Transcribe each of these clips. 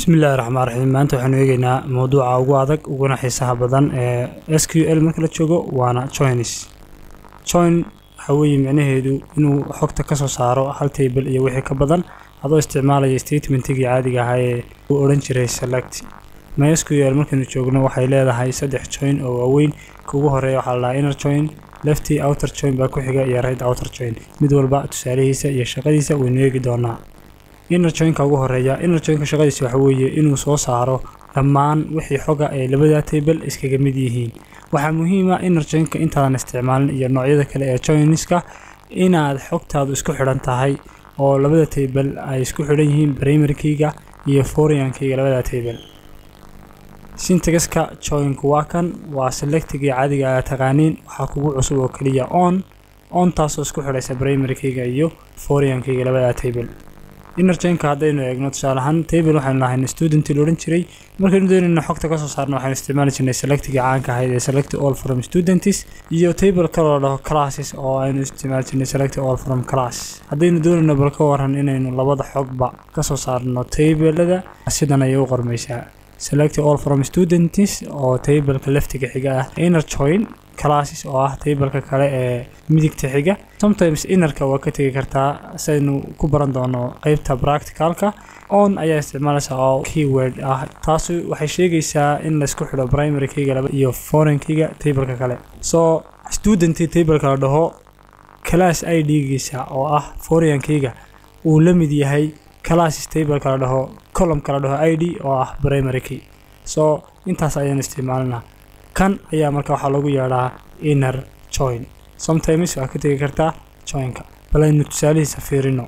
bismillahi raxmaan raxiim maanta waxaanu eegeynaa mowduuca ugu adag uguna xiisaha badan ee s q l marka la joogo waana joins join waxaa weeye micnaheedu inuu xogta ka soo saaro hal table iyo wixii ka badan adoo isticmaalaya statementigii caadiga ahaa ee uu odhan jiray select my s q l markaynu joogno waxay leedahay saddex join oo waaweyn ka ugu horeeya waxaa la dhahaa inner join lefty outer join baa ku xiga iyo right outer join mid walba tusaalihiisa iyo shaqadiisa waynu eegi doonaa inner joinka ugu horeeya inner joinka shaqadiisa waxa weeye inuu soo saaro dhammaan wixii xoga ay labada table iskaga mid yihiin waxaa muhiima inner joinka intaadan isticmaalin iyo noocyada kale ee joiniska inaad xogtaadu isku xidhan tahay oo labada table ay isku xidhan yihiin primarykeyga iyo foreignkeyga labada table syntaxka joinku waa kan waa selectigii caadiga aa taqaaniin waxaa kugu cusub oo keliya on on taasoo isku xidhaysa primarykeyga iyo foreignkeyga labada table inner joinka haddaynu eegno tusaale ahaan table waxaynu lahayn student la odhan jiray markaynu doonayna xogta ka soo saarno waxaynu isticmaali jirnay selectiga caanka ahayd ee select all from students iyo table kaloo dhaho classes oo aynu isticmaali jirnay select all from class haddaynu doonayno bal ka waran inaynu labada xogba ka soo saarno tablada sidan ayay u qormaysaa select all from students oo tableka leftiga xiga ah inner join classes oo ah tableka kale ee midigta xiga sometimes innerka waa ka tegi kartaa saynu ku baran doono qeybta practicalka on ayaa isticmaalaysa oo keyword ah taasi waxay sheegaysaa in laysku xidho primarykeyga laba iyo foreinkeyga tableka kale so student tableka la dhaho class i d-giisa oo ah foreignkeyga uu la mid yahay classes tableka la dhaho columnka la dhaho i d oo ah primarykey so intaas ayaan isticmaalinaa kan ayaa marka waxaa lagu yeedhaa inner join sometimes waa ka tegi kartaa joinka bal aynu tusaalihiisa fiirino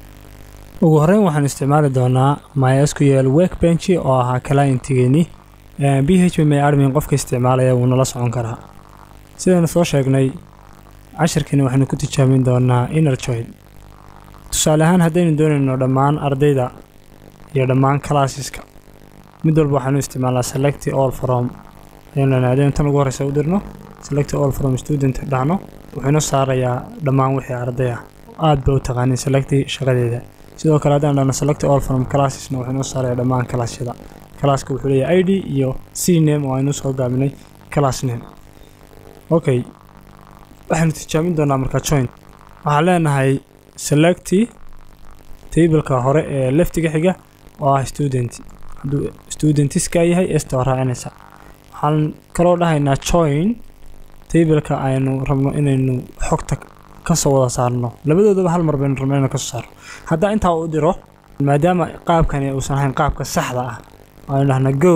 ugu horeyn waxaan isticmaali doonaa mysql workbench oo ahaa clientigeenii b h p my admin qofka isticmaalaya wuu nala socon karaa sidaynu soo sheegnay cashirkiina waxaynu ku tijaabin doonaa inner join tusaale ahaan haddaynu doonayno dhammaan ardayda iyo dhammaan classeska mid walba waxaanu isticmaalnaa select all from aynu tan ugu horeysa u dirno select all from student dhahno wuxuu inoo saarayaa dhammaan wixii arday ah aad ba u taqaanin selecti shaqadeeda sidoo kale haddaan dhahno select all from classesna wuxuu inoo saarayaa dhammaan classyada classka wuxuu leeyahay i d iyo c name oo aynu soo gaabinay class name okay waxaynu tijaabin doonaa marka join waxaan leenahay selecti tableka hore ee leftiga xiga oo ah student hadduu studentiska yahay esta waa raacinaysa waxaan kaloo dhahaynaa join tableka aynu rabno inaynu xogta kasoo wada saarno labadoodaba hal mar baynu rabno inaynu kasoo saarno haddaa intaa u diro maadaama qaabkani uusan ahayn qaabka saxda ah aynu dhahna go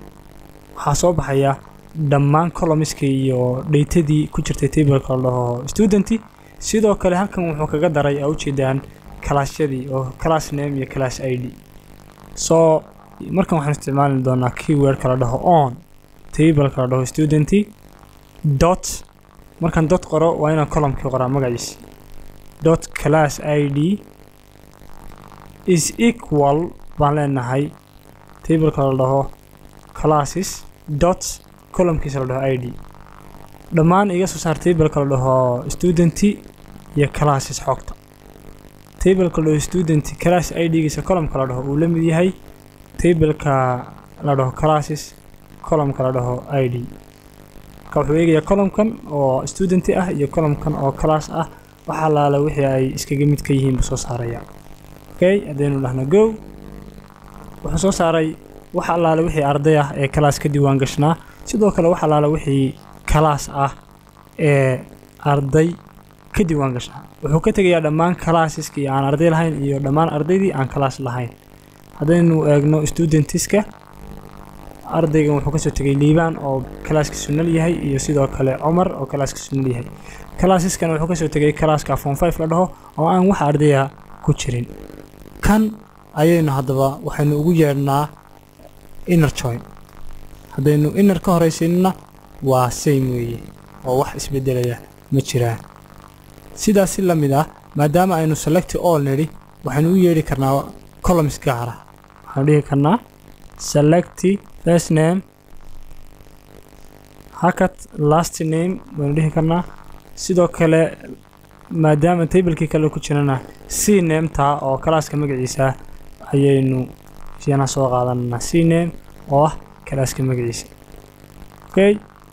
waxaa soo baxaya dhammaan colomiskii iyo dhaytadii ku jirtay tableka la dhaho studenti sidoo kale halkan wuxuu kaga daray aa ujeedaan kalaasyadii oo class name iyo class i d so markan waxaan isticmaali doonaa keywordka la dhaho on tableka la dhaho studenti dot markaan dot qoro waa inaan columkii qoraa magaciisi dot class i d is equal baan leenahay tableka la dhaho classes dot columkiisa la dhaho i d dhammaan iga soo saar tableka la dhaho studenti iyo classes xogta tableka la dhaho studenti class i d-giisa columka la dhaho uu la mid yahay tableka la dhaho classes columka la dhaho i d marka wuxuu eegayaa columkan oo studenti ah iyo columkan oo class ah waxaa laala wixii ay iskaga mid ka yihiin buu soo saaraya okay haddaynu dhahno go wuxuu soo saaray wax allaale wixii arday ah ee class ka diiwaan gashnaa sidoo kale wax allaale wixii class ah ee arday ka diiwaan gashnaa wuxuu ka tegayaa dhammaan classeska iyo aan arday lahayn iyo dhammaan ardaydii aan class lahayn haddaynu eegno studentiska ardaygan wuxuu kasoo tegay liibaan oo kalaaskiisu nal yahay iyo sidoo kale cumar oo kalaaskiisu nal yahay kalaasiskan wuxuu kasoo tegay kalaaska form five la dhaho oo aan wax ardaya ku jirin kan ayaynu haddaba waxaynu ugu yeedhnaa inner join haddaynu inner ka horaysiinna waa same weeye oo wax isbedelaya ma jiraan sidaas si la mid ah maadaama aynu select all nidhi waxaynu u yeedhi karnaa columns gaara waxaanu dhihi karnaa select first name hakat last name waynu dhihi karnaa sidoo kale maadaama tablekii kale ku jirana c nameta oo kalaaska magaciisa ayaynu siyanaa soo qaadanana cname oo ah kalaaska magaciisa okay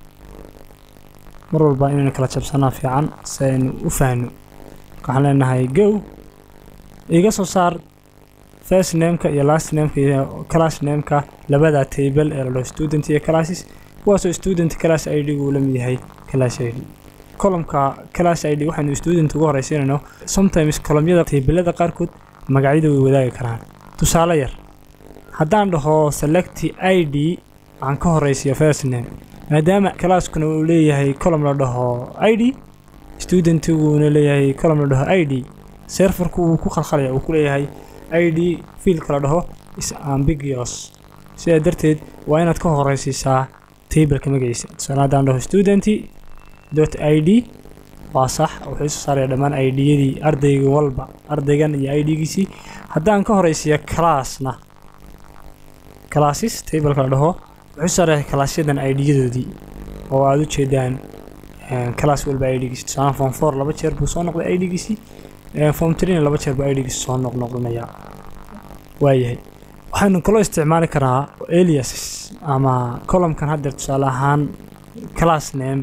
mar walba inaynu kala jabsanaa fiican si aynu u fahno waxaan leenahay go iga soo saar first nameka iyo last nameka iyo class nameka labada table ee la dhaho student iyo classes kuwaasoo student class id uu la mid yahay class id columka class id waxaynu student uga horeysiinayno sometimes columyada tablada qaarkood magacyada way wadaagi karaan tusaale yar haddaan dhaho select id waxaan ka horeysiya first name maadaama classkuna uu leeyahay column la dhaho id studentiguuna leeyahay column la dhaho id serverku wuu ku khalkhalaya uu ku leeyahay id fiilka la dhaho is ambiguous sidaa darteed waa inaad ka horeysiisaa tableka magaciisa tusaale haddaan dhaho student dot id waa sax wuxuu soo saaraya dhammaan idiyadii ardayga walba ardaygan iyo idgiisii haddaan ka horeysiiya classna classes tableka la dhaho wuxuu saaraya classyadan idyadoodii oo aada u jeedaan class walba idgiisi tusaale form four laba jeer buu soo noqday idgiisii form trina laba jeer buu idgiisi soo noqnoqdanayaa waayahay waxaynu kaloo isticmaali karaa aliases ama columkan haddeer tusaale ahaan class name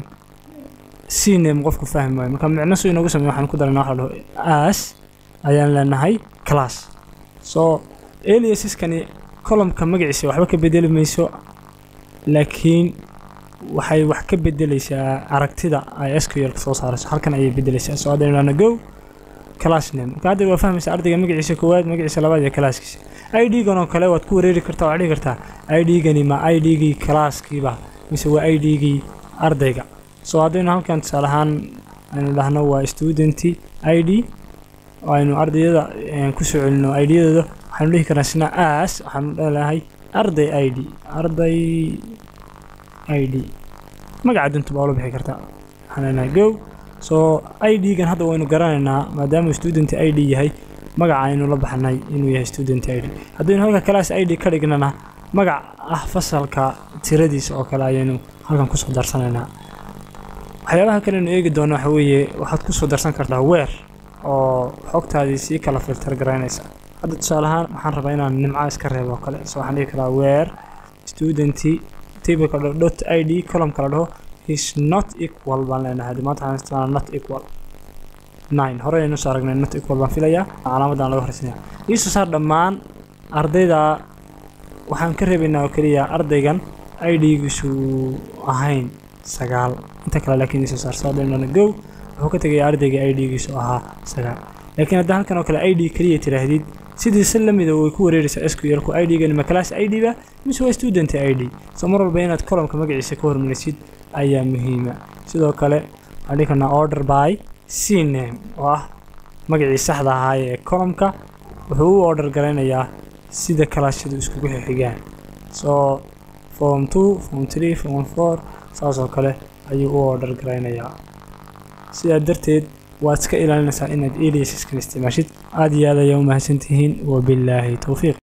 c name qofku fahmi waayo marka micno suu inoogu samey waxaan ku darayna waxa la dhaho as ayaan leenahay class so aliaseskani columka magaciisa waxba ka bedeli mayso laakiin waxay wax ka bedeleysaa aragtida ay sql ka soo saarayso halkan ayay bedeleysaa soo haddaynu dhahno go class name marka hadda waa fahmaysa ardayga magaciisa koowaad magaciisa labaad iyo classkiisa id-gan oo kale waad ku wareeri kartaa waxaad dhihi kartaa id-gani ma id-gii classkiiba mise waa id-gii ardayga soo haddaynu halkan tusaale ahaan aynu dhahno waa student id aynu ardayada kusoo celino idyadooda waxaanu dhihi karnaa sina as waxaanu dhelahay arday id arday id magaca dunta baa ula bixi kartaa waxaan leenahay go soo id-gan hadda waynu garanaynaa maadaama student id yahay magaca aynu la baxnay inuu yahay student id haddaynu halka class id ka dhignana magac ah fasalka tiradiisa oo kale ayaynu halkan kusoo darsanaynaa waxyaabaha kale aynu eegi doono waxa weeye waxaad kusoo darsan kartaa weer oo xogtaadii sii kala filter garaynaysa hadda tusaale ahaan waxaan rabaa inaan nimca iska reebo oo kale so waxaan dhihi karaa weer student tableka dot id columnka la dhaho is not equal baan leenahay hadda maanta waxaan isticmaalaa not equal nine hore aynu soo aragnay not equal baan filayaa calaamadan laga horeysanaya iisoo saar dhammaan ardayda waxaan ka reebaynaa oo keliya ardaygan idgiisu ahayn sagaal inta kale laakiin iisoo saar soo haddaynu go wuxuu ka tegaya ardayga idgiisu ahaa sagaal laakiin hadda halkan oo kale id keliya tiraahdid sidii si lamida way ku wareeraysaa sqlku idgani ma class id ba mise waa student id so mar walba inaad columka magaciisa ka hormarisid ayaa muhiima sidoo kale waxaan dhihi karnaa order by c name oo ah magacii saxda ahaa ee columka wuxuu u order garaynayaa sida kalaasyadu iskugu xixigaan so form two form three form four saas oo kale ayuu u order garaynayaa sidaa darteed waad iska ilaalinaysaa inaad aliasiskan isticmaashid aada iyo aad ayaa u mahadsantihiin wabillaahi towfiiq